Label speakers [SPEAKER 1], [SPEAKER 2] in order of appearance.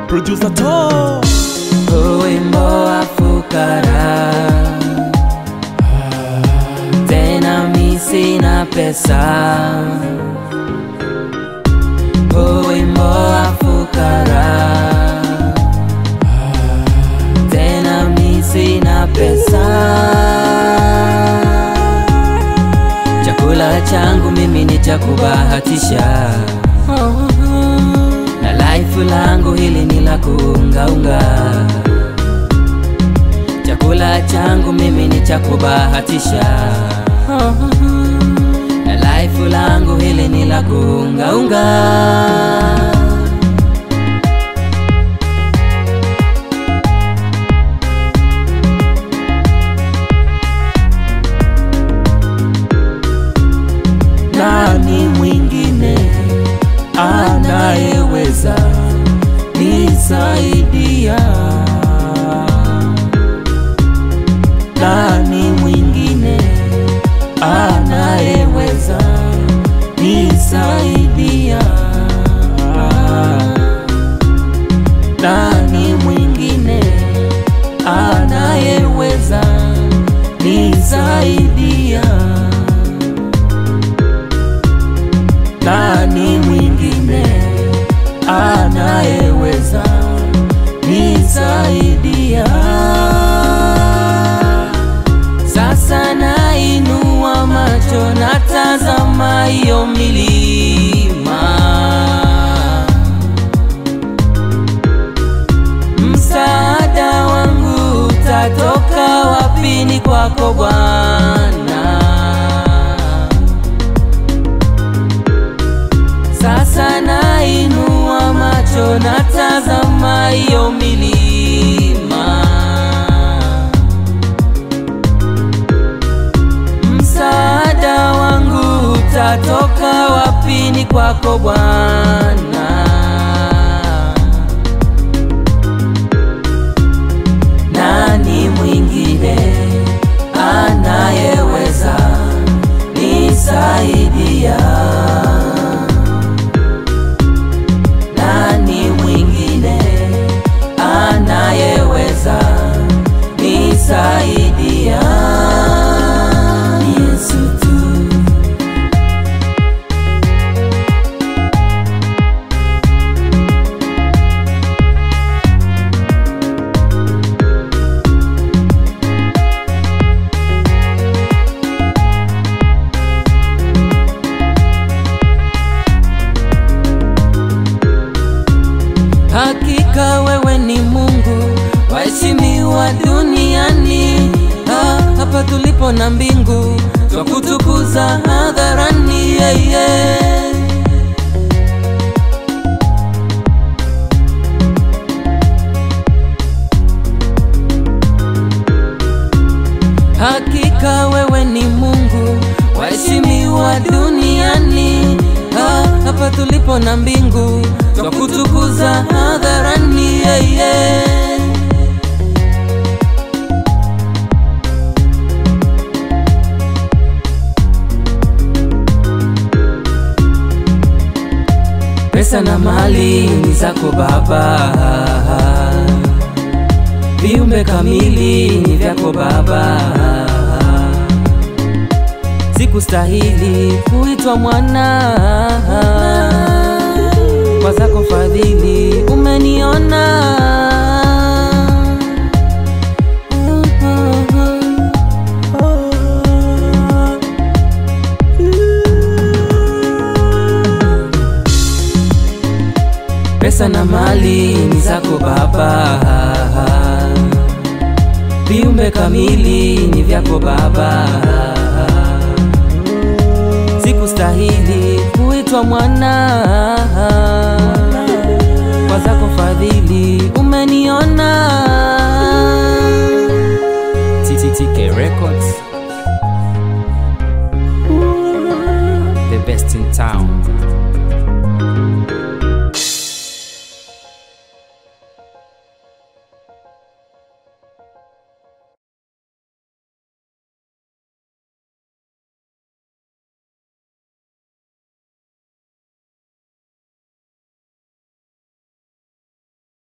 [SPEAKER 1] producer to
[SPEAKER 2] wimbo wa fukara tena mi sina pesa wimbo wa fukara tena mi sina pesa chakula changu mimi ni cha kubahatisha na life langu hili ni la kuungaunga. Chakula changu mimi ni cha kubahatisha, na life langu hili ni la kuungaunga.
[SPEAKER 1] nani mwingine anayeweza nisaidia nani mwingine anayeweza nisaidia nani mwingine anayeweza nisaidia nani mwingine anayeweza nisaidia?
[SPEAKER 2] Sasa nainua macho natazama hiyo milima, msaada wangu utatoka wapi? Ni kwako Bwana. Sasa nainua macho natazama hiyo milima, msaada wangu utatoka wapi? Ni kwako Bwana. Nani mwingine anayeweza nisaidia? Nani mwingine anayeweza nisaidia? Yesu tu. Hakika wewe ni Mungu waheshimiwa duniani, ah, hapa tulipo na mbingu twakutukuza hadharani, yeah, yeah. Hakika wewe ni Mungu waheshimiwa duniani, ah, hapa tulipo na mbingu twakutukuza hadharani, yeah, yeah. Pesa na mali ni zako Baba, viumbe kamili ni vyako Baba. Sikustahili kuitwa mwana, kwa zako fadhili umeniona. Pesa na mali ni zako Baba, viumbe kamili ni vyako Baba. Sikustahili kuitwa mwana, kwa zako fadhili umeniona. TTTK Records, the best in town.